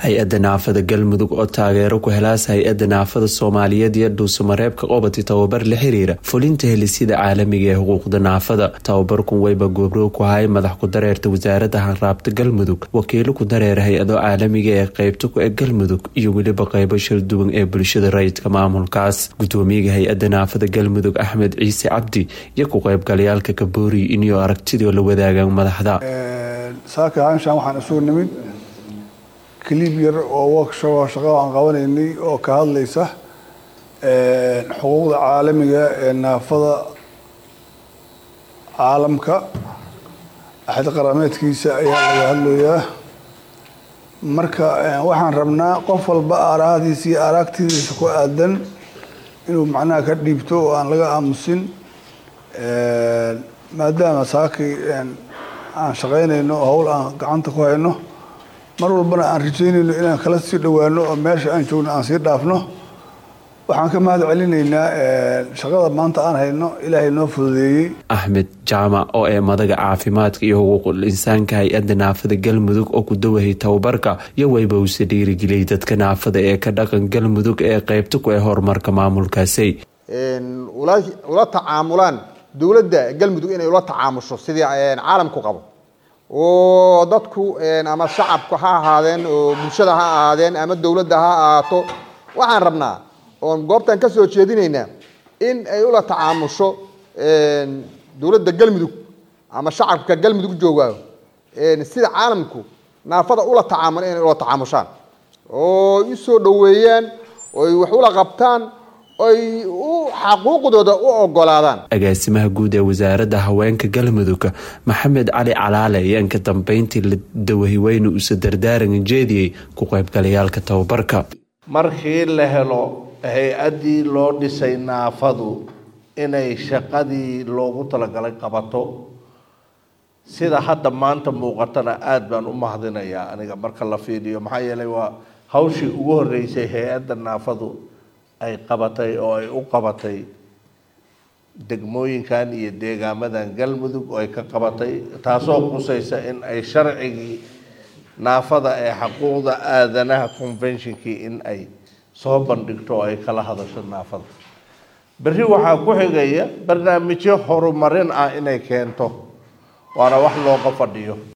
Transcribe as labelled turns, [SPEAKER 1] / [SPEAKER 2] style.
[SPEAKER 1] hay-adda naafada galmudug oo taageero ku helaas hay-adda naafada soomaaliyeed iyo dhuusamareebka qobati tababar la xiriira fulinta helisyada caalamiga ee xuquuqda naafada tababarkun weyba goobroog ku hay madax ku dareerta wasaaradda hanraabta galmudug wakiilo ku dareera hay-ado caalamiga ee qeybta ku eg galmudug iyo weliba qeybo shalduwan ee bulshada rayidka maamulkaas gudoomiyaga hay-adda naafada galmudug axmed ciise cabdi iyo ku qeybgalayaalka kaboori inyo aragtidoo la wadaagaan madaxda
[SPEAKER 2] saaka haanshaan waxaan isugu nimid clib yar oo workshop shaqada aan qabanaynay oo ka hadlaysa xuquuqda caalamiga ee naafada caalamka axad qarameedkiisa ayaa laga hadlayaa marka waxaan rabnaa qof walba aarahadiisa iyo araagtidiisa ku aadan inuu macnaha ka dhiibto oo aan laga aamusin maadaama saakii aan shaqaynayno oo hawl aan gacanta ku hayno mar walbana aan rajaynayno inaan kala sii dhowaano oo meesha aan joogno aan sii dhaafno waxaan ka mahad celinaynaa shaqada maanta aan hayno ilaahay noo fududeeyey
[SPEAKER 1] axmed jaamac oo ee madaga caafimaadka iyo xuquuqul insaanka hay-adda naafada galmudug oo ku dawahay tababarka iyo weyba uuse dhiirigeliyay dadka naafada ee ka dhaqan galmudug ee qeybta ku ee horumarka maamulkaasi
[SPEAKER 3] ula tacaamulaan dowladda galmudug inay ula tacaamusho sidii caalamku qabo oo dadku ama shacabka ha ahaadeen oo bulshada ha ahaadeen ama dowladda ha ahaato waxaan rabnaa oon goobtan ka soo jeedinaynaa in ay ula tacaamusho dowladda galmudug ama shacabka galmudug joogaayo sida caalamku naafada ula tacaamul inay ula tacaamushaan oo usoo dhoweeyaan oy wax ula qabtaan oy xaquuqdooda u ogolaadaan
[SPEAKER 1] agaasimaha guud ee wasaaradda haweenka galmudug maxamed cali calaale ayaan ka dambeyntii la dawahiweyne uuse dardaaran jeediyey ku qaybgalayaalka tababarka
[SPEAKER 4] markii la helo hay-addii loo dhisay naafadu inay shaqadii loogu talagalay qabato sida hadda maanta muuqatana aada baan u mahadinayaa aniga marka la fiiriyo maxaa yeelay waa hawshii ugu horreysay hay-adda naafadu ay qabatay oo ay u qabatay degmooyinkan iyo deegaamadan galmudug oo ay ka qabatay taasoo qusaysa in ay sharcigii naafada ee xuquuqda aadanaha conventionkii in ay soo bandhigto oo ay kala hadasho naafada berri waxaa ku xigaya barnaamijyo horumarin ah inay keento waana wax looga fadhiyo